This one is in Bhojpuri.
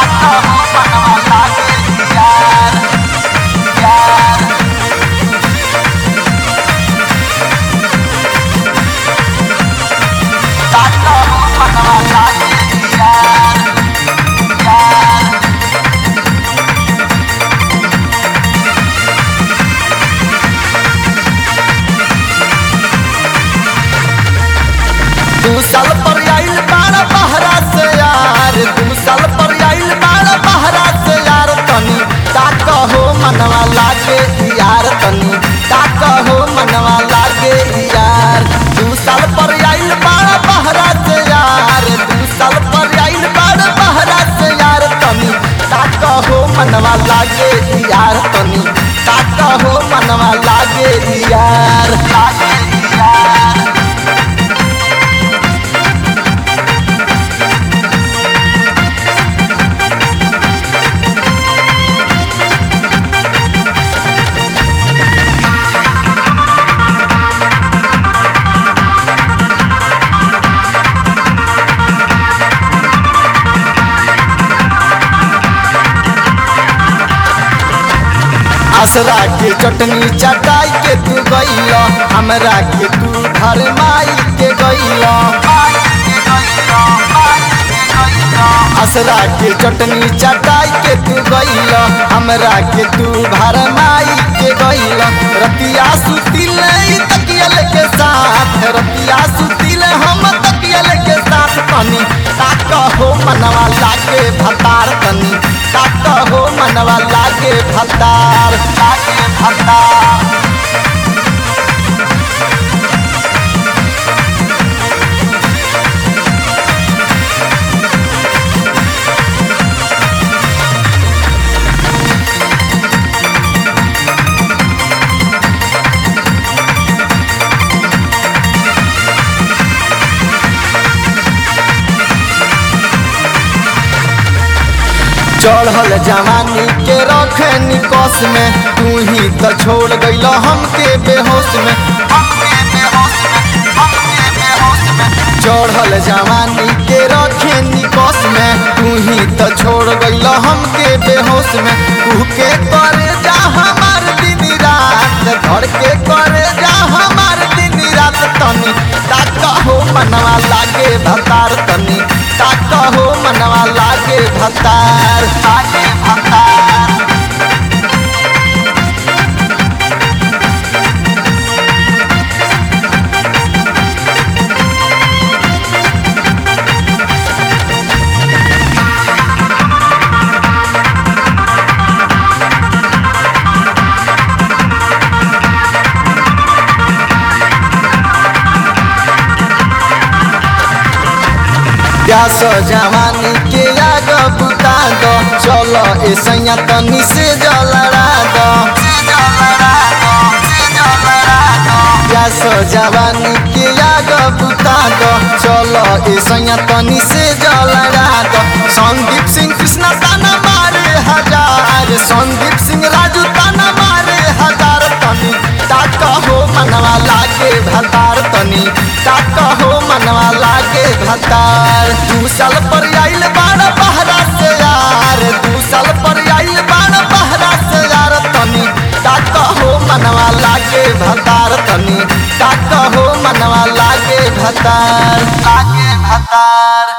ताका हो मनवा लागे यार यार ताका हो मनवा लागे यार यार दू साल पर आइल बाड़ा बहरा से यार दू साल पर आइल बाड़ा बहरा से यार तनी ताक हो मनवा लागे यार तनी ताक हो मनवा लागे यार दू साल पर आइल बाड़ा बहरा से यार दू साल पर आइल बाड़ा बहरा से यार तनी ताक हो मनवा लागे यार तनी ताक हो मनवा लागे यार लागे यार असरा के चटनी चटाई के तू गईल हमरा के तू घर माई के गईल असरा के चटनी चटाई के तू गईल हमरा के तू घर माई के गईल रतिया सुतिल ई तकियल के साथ रतिया सुतिल हम तकियल के साथ तनी ताक हो मनवा लागे भतार तनी ताक हो मनवा लागे भतार लागे भतार चढ़ल जवानी के रखे निकस में तू ही तो छोड़ गईल हमके बेहोश में हमके बेहोश में हमके बेहोश में चढ़ल जवानी के रखे निकस में तू ही तो छोड़ गईल हमके बेहोश में तू के करे जा हमार दिन रात घर के करे जा हमार दिन रात तनी ताक हो मनवा लागे भतार तनी ताक हो मनवा लागे भतार लागे भतार प्यास जवानी के आग बुता दो चलो ऐसा तनी से जलरा दो प्यास जवानी के आग बुता दो चलो ऐसा तनी से जलरा दो संदीप सिंह कृष्णा ताना मारे हजार संदीप सिंह राजू ताना मारे हजार तनी ताक हो मनवा लागे भतार तनी ताक हो मनवा लागे भतार दू साल पर आइल बाड़ा बहरा से यार दू साल पर आइल बाड़ा बहरा से यार तनी ताक हो मनवा लागे भतार तनी ताक हो मनवा लागे भतार लागे भतार